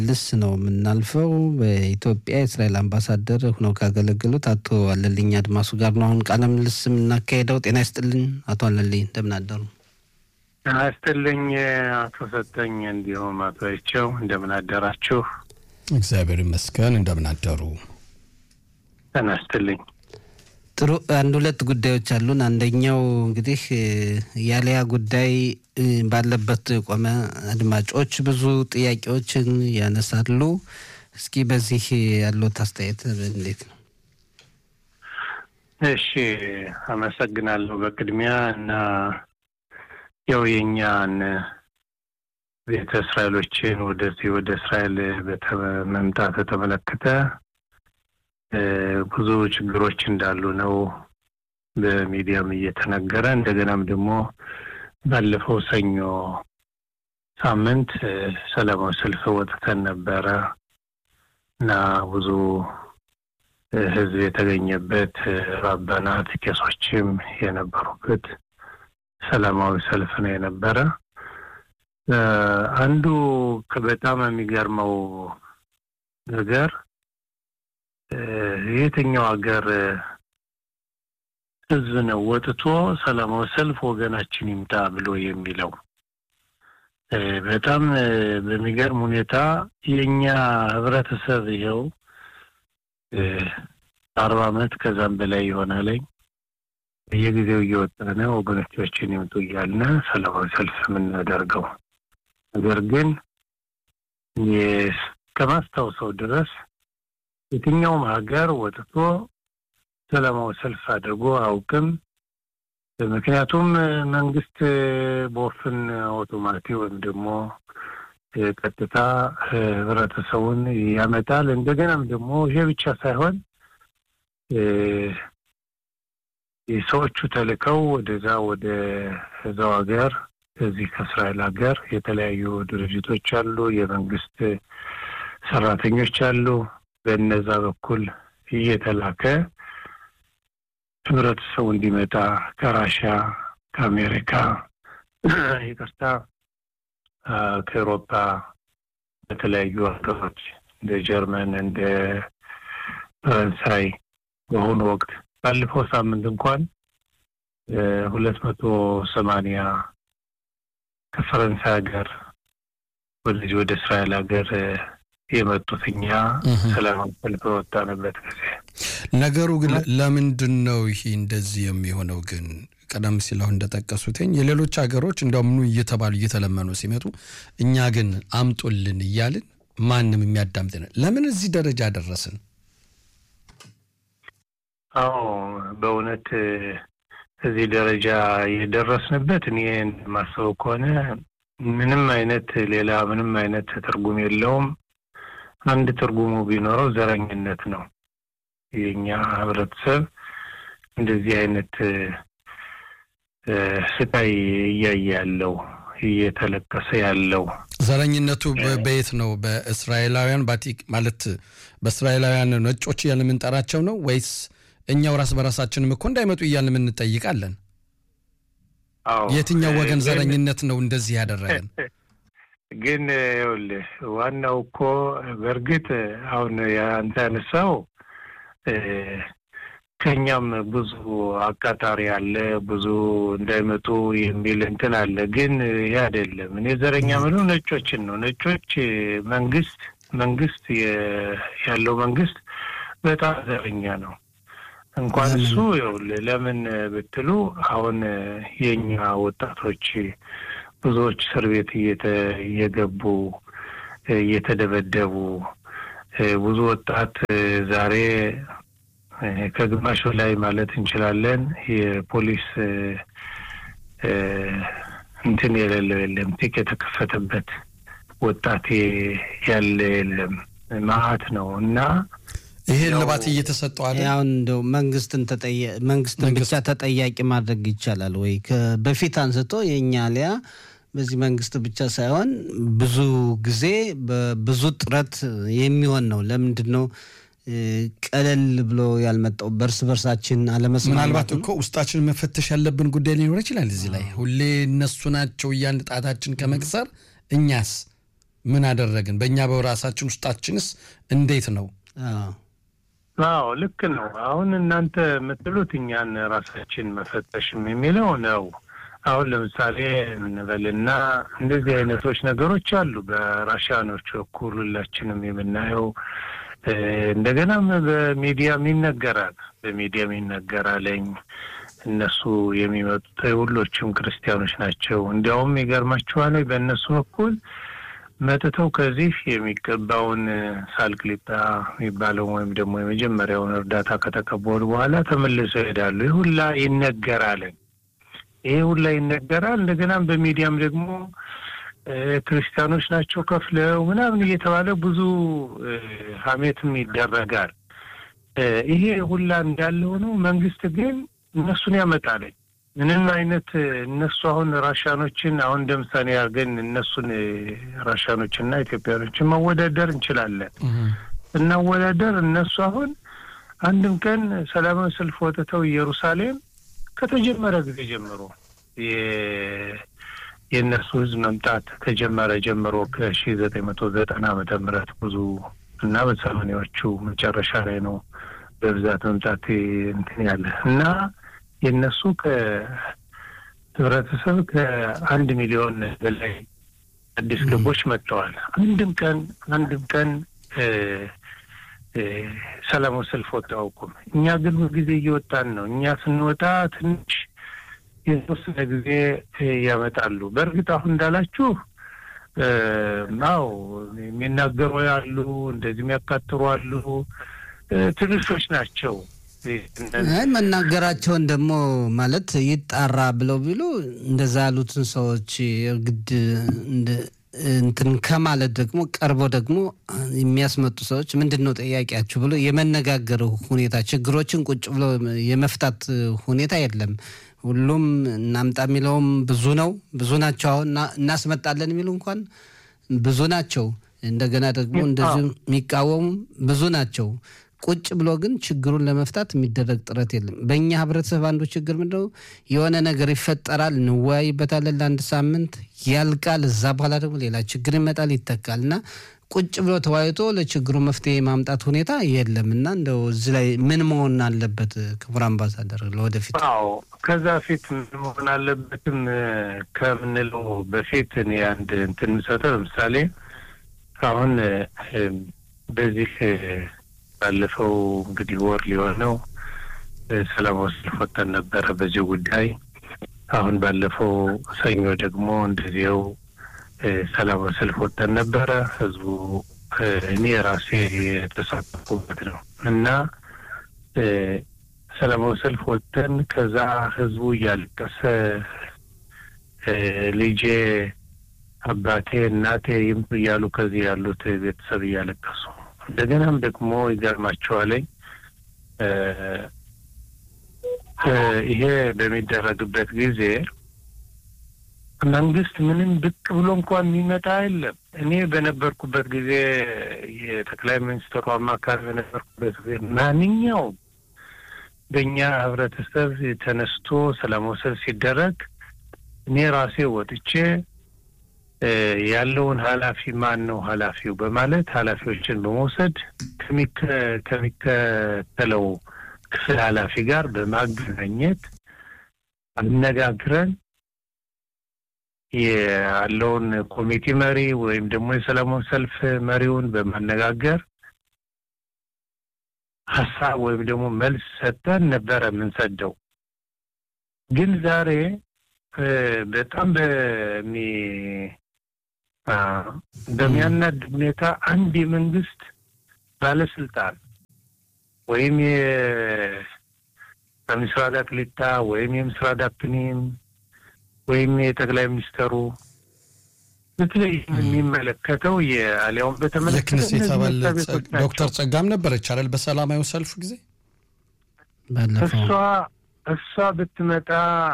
ልስ ነው የምናልፈው። በኢትዮጵያ የእስራኤል አምባሳደር ሆነው ካገለገሉት አቶ አለልኝ አድማሱ ጋር ነው አሁን ቃለ ምልልስ የምናካሄደው። ጤና ይስጥልኝ አቶ አለልኝ እንደምን አደሩ? ጤና ይስጥልኝ አቶ ሰጠኝ፣ እንዲሁም አቶ አይቸው እንደምን አደራችሁ? እግዚአብሔር ይመስገን። እንደምን አደሩ? ጤና ይስጥልኝ። ጥሩ አንድ ሁለት ጉዳዮች አሉን። አንደኛው እንግዲህ የአሊያ ጉዳይ ባለበት ቆመ። አድማጮች ብዙ ጥያቄዎችን ያነሳሉ። እስኪ በዚህ ያለት አስተያየት እንዴት ነው? እሺ፣ አመሰግናለሁ በቅድሚያ እና ያው የእኛን ቤተ እስራኤሎችን ወደዚህ ወደ እስራኤል መምጣት በተመለከተ ብዙ ችግሮች እንዳሉ ነው በሚዲያም እየተነገረ እንደገናም ደግሞ ባለፈው ሰኞ ሳምንት ሰላማዊ ሰልፍ ወጥተን ነበረ እና ብዙ ሕዝብ የተገኘበት ራባናት ቄሶችም የነበሩበት ሰላማዊ ሰልፍ ነው የነበረ። አንዱ በጣም የሚገርመው ነገር የትኛው ሀገር ህዝብ ነው ወጥቶ ሰላማዊ ሰልፍ ወገናችን ይምጣ ብሎ የሚለው? በጣም በሚገርም ሁኔታ የእኛ ህብረተሰብ ይኸው አርባ ዓመት ከዛም በላይ ይሆናለኝ በየጊዜው እየወጣነ ወገኖቻችን ይምጡ እያልን ሰላማዊ ሰልፍ የምናደርገው ነገር ግን ከማስታውሰው ድረስ የትኛውም ሀገር ወጥቶ ሰላማዊ ሰልፍ አድርጎ አውቅም። ምክንያቱም መንግስት በወፍን አውቶማቲ ወይም ደግሞ ቀጥታ ህብረተሰቡን ያመጣል። እንደገናም ደግሞ ይሄ ብቻ ሳይሆን ሰዎቹ ተልከው ወደዛ ወደ እዛው ሀገር እዚህ ከእስራኤል ሀገር የተለያዩ ድርጅቶች አሉ፣ የመንግስት ሰራተኞች አሉ። በእነዛ በኩል እየተላከ ህብረተሰቡ እንዲመጣ ከራሽያ፣ ከአሜሪካ፣ ይቅርታ ከኤሮፓ በተለያዩ ሀገሮች እንደ ጀርመን፣ እንደ ፈረንሳይ በአሁኑ ወቅት ባለፈው ሳምንት እንኳን ሁለት መቶ ሰማንያ ከፈረንሳይ ሀገር ወደዚህ ወደ እስራኤል ሀገር የመጡት እኛ ሰላማዊ ሰልፍ በወጣንበት ጊዜ። ነገሩ ግን ለምንድን ነው ይሄ እንደዚህ የሚሆነው? ግን ቀደም ሲል አሁን እንደጠቀሱትኝ የሌሎች ሀገሮች እንደምኑ እየተባሉ እየተለመኑ ሲመጡ እኛ ግን አምጡልን እያልን ማንም የሚያዳምጥን ለምን እዚህ ደረጃ ደረስን? አዎ በእውነት እዚህ ደረጃ የደረስንበት እኔ እንደማስበው ከሆነ ምንም አይነት ሌላ ምንም አይነት ትርጉም የለውም። አንድ ትርጉሙ ቢኖረው ዘረኝነት ነው። የኛ ህብረተሰብ እንደዚህ አይነት ስቃይ እያየ ያለው እየተለቀሰ ያለው ዘረኝነቱ በየት ነው? በእስራኤላውያን ባቲክ ማለት በእስራኤላውያን ነጮች እያልን የምንጠራቸው ነው ወይስ እኛው ራስ በራሳችንም እኮ እንዳይመጡ እያልን የምንጠይቃለን? የትኛው ወገን ዘረኝነት ነው እንደዚህ ያደረገን? ግን ይኸውልህ ዋናው እኮ በእርግጥ አሁን አንተ ያነሳው ከኛም ብዙ አቃጣሪ አለ፣ ብዙ እንዳይመጡ የሚል እንትን አለ። ግን ይህ አይደለም። እኔ ዘረኛ ምለው ነጮችን ነው። ነጮች መንግስት መንግስት ያለው መንግስት በጣም ዘረኛ ነው። እንኳን እሱ ይኸውልህ ለምን ብትሉ አሁን የኛ ወጣቶች ብዙዎች እስር ቤት እየገቡ እየተደበደቡ ብዙ ወጣት ዛሬ ከግማሽ ላይ ማለት እንችላለን የፖሊስ እንትን የሌለው የለም። ቲክ የተከፈተበት ወጣት ያለ የለም። መዓት ነው እና ይሄ ልባት እየተሰጠው አለ። አሁን እንደው መንግስትን መንግስትን ብቻ ተጠያቂ ማድረግ ይቻላል ወይ? በፊት አንስቶ የእኛ አሊያ በዚህ መንግስት ብቻ ሳይሆን ብዙ ጊዜ በብዙ ጥረት የሚሆን ነው። ለምንድን ነው ቀለል ብሎ ያልመጣው? በእርስ በርሳችን አለመስማማት። ምናልባት እኮ ውስጣችን መፈተሽ ያለብን ጉዳይ ሊኖር ይችላል። እዚህ ላይ ሁሌ እነሱ ናቸው እያን ጣታችን ከመቅሰር እኛስ ምን አደረግን? በእኛ በራሳችን ውስጣችንስ እንዴት ነው? አዎ ልክ ነው። አሁን እናንተ የምትሉት እኛን ራሳችን መፈተሽም የሚለው ነው። አሁን ለምሳሌ እንበልና እንደዚህ አይነቶች ነገሮች አሉ በራሽያኖች በኩል ሁላችንም የምናየው እንደገናም በሚዲያም ይነገራል። በሚዲያም ይነገራለኝ እነሱ የሚመጡት ሁሎችም ክርስቲያኖች ናቸው። እንዲያውም ይገርማችኋል በእነሱ በኩል መጥተው ከዚህ የሚገባውን ሳልክሊጣ የሚባለውን ወይም ደግሞ የመጀመሪያውን እርዳታ ከተቀበሉ በኋላ ተመልሰው ይሄዳሉ። ይህ ሁላ ይነገራል። ይሄ ሁላ ይነገራል። እንደገናም በሚዲያም ደግሞ ክርስቲያኖች ናቸው ከፍለው ምናምን እየተባለ ብዙ ሀሜትም ይደረጋል። ይሄ ሁላ እንዳለ ሆነው መንግስት ግን እነሱን ያመጣለኝ ምንም አይነት እነሱ አሁን ራሻኖችን አሁን እንደ ምሳሌ አድርገን እነሱን ራሻኖችና ኢትዮጵያኖችን መወዳደር እንችላለን። እናወዳደር እነሱ አሁን አንድም ቀን ሰላማዊ ሰልፍ ወጥተው ኢየሩሳሌም ከተጀመረ ጊዜ ጀምሮ የእነሱ ህዝብ መምጣት ከጀመረ ጀምሮ ከሺ ዘጠኝ መቶ ዘጠና ዓመተ ምህረት ብዙ እና በሰማንያዎቹ መጨረሻ ላይ ነው በብዛት መምጣት እንትን ያለ እና የእነሱ ከህብረተሰብ ከአንድ ሚሊዮን በላይ አዲስ ገቦች መጥተዋል። አንድም ቀን አንድም ቀን ሰላማዊ ሰልፍ ወጥተው አያውቁም። እኛ ግን ጊዜ እየወጣን ነው። እኛ ስንወጣ ትንሽ የተወሰነ ጊዜ ያመጣሉ። በእርግጥ አሁን እንዳላችሁ አዎ የሚናገሩ ያሉ እንደዚህ የሚያካትሩ አሉ። ትንሾች ናቸው። መናገራቸውን ደግሞ ማለት ይጣራ ብለው ቢሉ እንደዛ ያሉትን ሰዎች ግድ እንትን ከማለት ደግሞ ቀርበው ደግሞ የሚያስመጡ ሰዎች ምንድን ነው ጥያቄያችሁ ብሎ የመነጋገር ሁኔታ ችግሮችን ቁጭ ብሎ የመፍታት ሁኔታ የለም። ሁሉም እናምጣ የሚለውም ብዙ ነው፣ ብዙ ናቸው። አሁን እናስመጣለን የሚሉ እንኳን ብዙ ናቸው። እንደገና ደግሞ እንደዚሁ የሚቃወሙ ብዙ ናቸው። ቁጭ ብሎ ግን ችግሩን ለመፍታት የሚደረግ ጥረት የለም። በእኛ ህብረተሰብ አንዱ ችግር ምንድነው? የሆነ ነገር ይፈጠራል፣ እንወያይበታለን ለአንድ ሳምንት ያልቃል። እዛ በኋላ ደግሞ ሌላ ችግር ይመጣል፣ ይተካል እና ቁጭ ብሎ ተወያይቶ ለችግሩ መፍትሄ የማምጣት ሁኔታ የለም እና እንደው እዚህ ላይ ምን መሆን አለበት? ክቡር አምባሳደር ለወደፊት አዎ፣ ከዛ ፊት ምን መሆን አለበትም ከምንለው በፊት እኔ አንድ እንትን የምሰጠው ለምሳሌ አሁን በዚህ ባለፈው እንግዲህ ወር ሊሆነው ሰላማዊ ሰልፍ ወጥተን ነበረ በዚህ ጉዳይ። አሁን ባለፈው ሰኞ ደግሞ እንደዚያው ሰላማዊ ሰልፍ ወጥተን ነበረ። ህዝቡ እኔ ራሴ የተሳተፉበት ነው እና ሰላማዊ ሰልፍ ወጥተን ከዛ ህዝቡ እያለቀሰ ልጄ፣ አባቴ፣ እናቴ ይምጡ እያሉ ከዚህ ያሉት ቤተሰብ እያለቀሱ እንደገናም ደግሞ ይገርማቸዋለኝ ይሄ በሚደረግበት ጊዜ መንግስት ምንም ብቅ ብሎ እንኳን የሚመጣ የለም። እኔ በነበርኩበት ጊዜ የጠቅላይ ሚኒስትሩ አማካሪ በነበርኩበት ጊዜ ማንኛውም በእኛ ህብረተሰብ ተነስቶ ሰላማዊ ሰልፍ ሲደረግ እኔ ራሴ ወጥቼ ያለውን ኃላፊ ማን ነው ኃላፊው በማለት ኃላፊዎችን በመውሰድ ከሚከተለው ክፍል ኃላፊ ጋር በማገናኘት አነጋግረን ያለውን ኮሚቴ መሪ ወይም ደግሞ የሰላማዊ ሰልፍ መሪውን በማነጋገር ሀሳብ ወይም ደግሞ መልስ ሰጠን ነበረ የምንሰደው። ግን ዛሬ በጣም በሚ በሚያናድ ሁኔታ አንድ የመንግስት ባለስልጣን ወይም የምስራቅ አክሊታ ወይም የምስራቅ ዳፕኒም ወይም የጠቅላይ ሚኒስተሩ በተለይ የሚመለከተው የአሊያውን በተመለከተ የክነስ የተባለ ዶክተር ጸጋም ነበረች አይደል? በሰላማዊ ሰልፍ ጊዜ እሷ እሷ ብትመጣ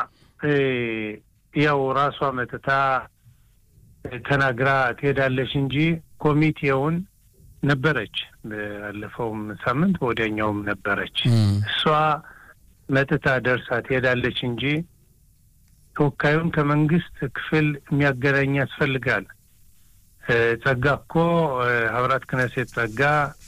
ያው ራሷ መጥታ ተናግራ ትሄዳለች እንጂ ኮሚቴውን ነበረች። ባለፈውም ሳምንት ወዲያኛውም ነበረች። እሷ መጥታ ደርሳ ትሄዳለች እንጂ ተወካዩን ከመንግስት ክፍል የሚያገናኝ ያስፈልጋል። ጸጋ እኮ ሀብራት ክነሴት ጸጋ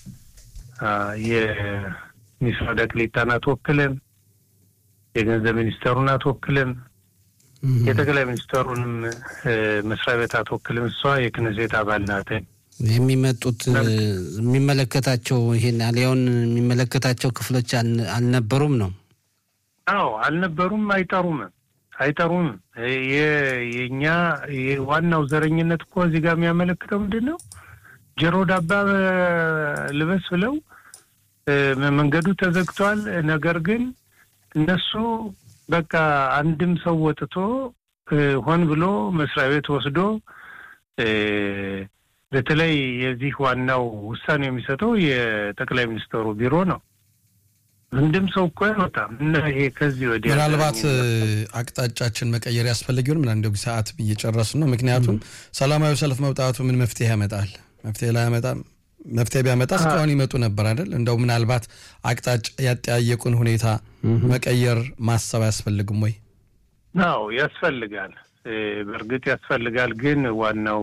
የሚስራድ አክሊታን አትወክልም፣ የገንዘብ ሚኒስተሩን አትወክልም፣ የጠቅላይ ሚኒስተሩንም መስሪያ ቤት አትወክልም። እሷ የክነሴት አባል ናት። የሚመጡት የሚመለከታቸው ይሄን አሊያውን የሚመለከታቸው ክፍሎች አልነበሩም ነው? አዎ አልነበሩም፣ አይጠሩም አይጠሩም። የእኛ ዋናው ዘረኝነት እኮ እዚህ ጋር የሚያመለክተው ምንድን ነው? ጆሮ ዳባ ልበስ ብለው መንገዱ ተዘግቷል። ነገር ግን እነሱ በቃ አንድም ሰው ወጥቶ ሆን ብሎ መስሪያ ቤት ወስዶ በተለይ የዚህ ዋናው ውሳኔ የሚሰጠው የጠቅላይ ሚኒስትሩ ቢሮ ነው። አንድም ሰው እኮ አይወጣም እና ይሄ ከዚህ ወዲያ ምናልባት አቅጣጫችን መቀየር ያስፈልግ ይሆን? ምን እንደው ሰዓት እየጨረስን ነው። ምክንያቱም ሰላማዊ ሰልፍ መውጣቱ ምን መፍትሄ ያመጣል? መፍትሄ ላይ ያመጣም መፍትሄ ቢያመጣ እስካሁን ይመጡ ነበር አይደል? እንደው ምናልባት አቅጣጫ ያጠያየቁን ሁኔታ መቀየር ማሰብ አያስፈልግም ወይ? አዎ ያስፈልጋል፣ በእርግጥ ያስፈልጋል። ግን ዋናው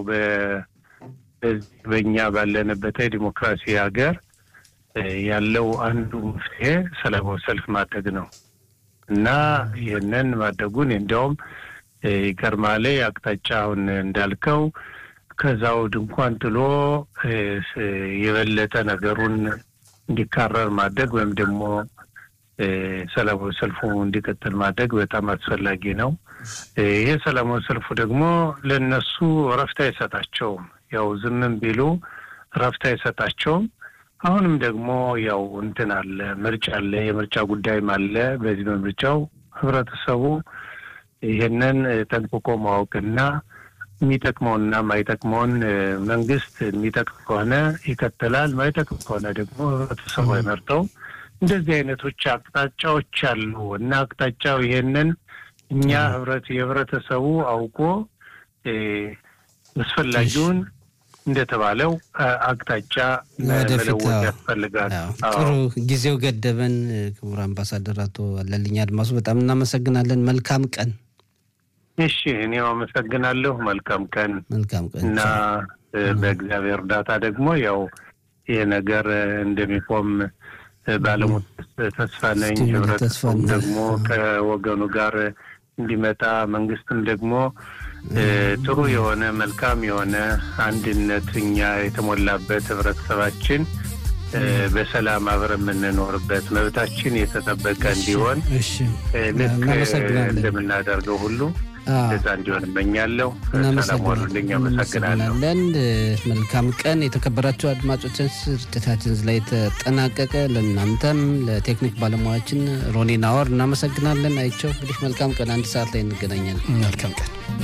በእኛ ባለንበት ዲሞክራሲ ሀገር ያለው አንዱ መፍትሄ ሰላማዊ ሰልፍ ማድረግ ነው እና ይህንን ማድረጉን እንዲያውም ይገርማል። አቅጣጫውን እንዳልከው ከዛው ድንኳን ጥሎ የበለጠ ነገሩን እንዲካረር ማድረግ ወይም ደግሞ ሰላማዊ ሰልፉ እንዲቀጥል ማድረግ በጣም አስፈላጊ ነው። ይሄ ሰላማዊ ሰልፉ ደግሞ ለእነሱ እረፍት አይሰጣቸውም። ያው ዝምም ቢሉ እረፍት አይሰጣቸውም። አሁንም ደግሞ ያው እንትን አለ፣ ምርጫ አለ፣ የምርጫ ጉዳይም አለ። በዚህ በምርጫው ህብረተሰቡ ይህንን ጠንቅቆ ማወቅና የሚጠቅመውና ማይጠቅመውን መንግስት የሚጠቅም ከሆነ ይቀጥላል፣ ማይጠቅም ከሆነ ደግሞ ህብረተሰቡ አይመርጠው። እንደዚህ አይነቶች አቅጣጫዎች አሉ እና አቅጣጫው ይሄንን እኛ ህብረት የህብረተሰቡ አውቆ አስፈላጊውን እንደተባለው አቅጣጫ መለወጥ ያስፈልጋል። ጥሩ ጊዜው ገደበን። ክቡር አምባሳደር አቶ አለልኝ አድማሱ በጣም እናመሰግናለን። መልካም ቀን። እሺ፣ እኔም አመሰግናለሁ። መልካም ቀን። መልካም ቀን እና በእግዚአብሔር እርዳታ ደግሞ ያው ይህ ነገር እንደሚቆም ባለሙሉ ተስፋ ነኝ። ህብረተሰቡ ደግሞ ከወገኑ ጋር እንዲመጣ መንግስትም ደግሞ ጥሩ የሆነ መልካም የሆነ አንድነት እኛ የተሞላበት ህብረተሰባችን በሰላም አብረን የምንኖርበት መብታችን የተጠበቀ እንዲሆን ልክ እንደምናደርገው ሁሉ እዛ እንዲሆን እመኛለሁ። ሰላም ዋሉልኝ። አመሰግናለሁ። መልካም ቀን። የተከበራቸው አድማጮችን ስርጭታችን ላይ ተጠናቀቀ። ለእናንተም ለቴክኒክ ባለሙያችን ሮኒ ናወር እናመሰግናለን። አይቸው እንግዲህ መልካም ቀን። አንድ ሰዓት ላይ እንገናኛለን። መልካም ቀን።